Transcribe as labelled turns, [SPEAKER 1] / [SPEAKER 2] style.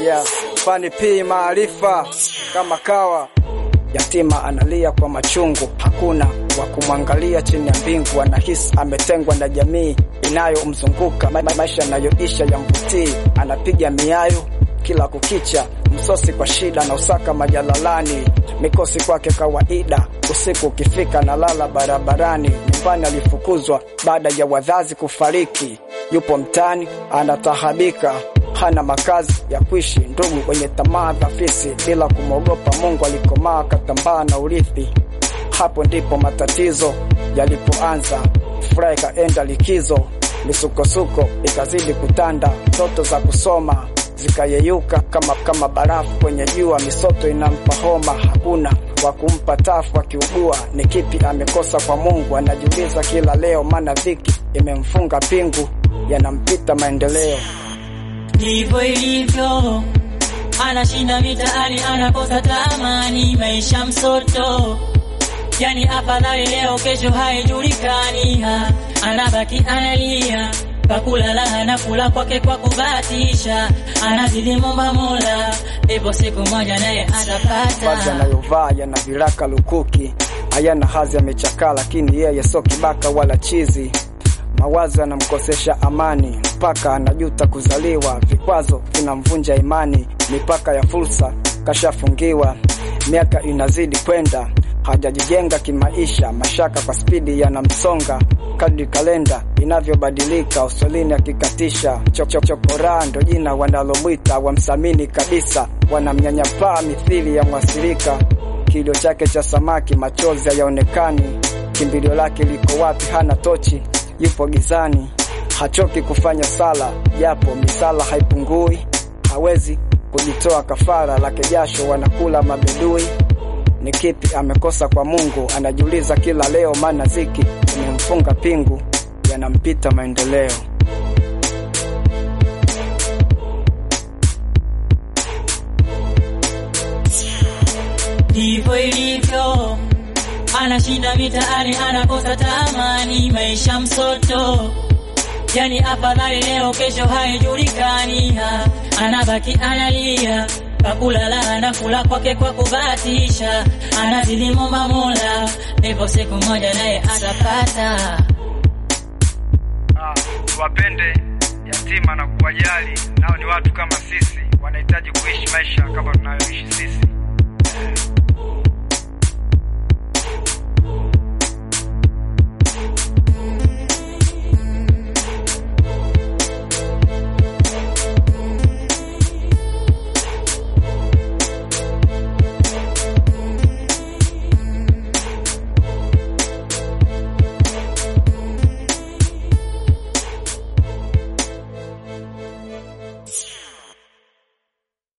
[SPEAKER 1] yeah. Fani P maarifa kama kawa Yatima analia kwa machungu, hakuna wa kumwangalia chini ya mbingu. Anahisi ametengwa na jamii inayomzunguka, ma maisha yanayoisha ya mvutii. Anapiga miayo kila kukicha, msosi kwa shida na usaka majalalani, mikosi kwake kawaida. Usiku ukifika na lala barabarani. Nyumbani alifukuzwa baada ya wazazi kufariki, yupo mtani anatahabika hana makazi ya kuishi, ndugu wenye tamaa dhafisi, bila kumwogopa Mungu alikomaa katambaa na urithi. Hapo ndipo matatizo yalipoanza, furaha ikaenda likizo, misukosuko ikazidi kutanda, ndoto za kusoma zikayeyuka kama, kama barafu kwenye jua, misoto inampa homa, hakuna wa kumpa tafu. Akiugua ni kipi amekosa kwa Mungu? Anajiuliza kila leo, maana dhiki imemfunga pingu, yanampita maendeleo
[SPEAKER 2] ndivyo ilivyo, anashinda mitaani, anakosa tamani, maisha msoto, yani afadhali leo, kesho haijulikani, anabaki analia pakulala anakula kwake kwa kubatisha, anazidi momba Mola, ipo siku moja naye
[SPEAKER 1] Vazi
[SPEAKER 2] atapata.
[SPEAKER 1] anayovaa yana viraka lukuki, hayana hazi, amechakaa, lakini yeye so kibaka wala chizi. Mawazo yanamkosesha amani, mpaka anajuta kuzaliwa. Vikwazo vinamvunja imani, mipaka ya fursa kashafungiwa. Miaka inazidi kwenda, hajajijenga kimaisha, mashaka kwa spidi yanamsonga kadri kalenda inavyobadilika, usolini akikatisha. Chokoraa ndo jina wanalomwita, wamsamini kabisa, wanamnyanyapaa mithili ya mwasirika. Kilio chake cha samaki, machozi hayaonekani. Kimbilio lake liko wapi? Hana tochi, yupo gizani, hachoki kufanya sala, japo misala haipungui. Hawezi kujitoa kafara lake, jasho wanakula mabedui. Ni kipi amekosa kwa Mungu? Anajiuliza kila leo, maana ziki imemfunga pingu, yanampita maendeleo.
[SPEAKER 2] ndivyo ilivyo, anashinda mitaani, anakosa tamani, maisha msoto, yani afadhali leo, kesho haijulikani, anabaki analia pakulala, anakula kwake kwa kubatisha, anazidi momba Mola, ipo siku moja naye atapata.
[SPEAKER 1] Ah, wapende yatima na kuwajali, nao ni watu kama sisi, wanahitaji kuishi maisha kama tunayoishi sisi.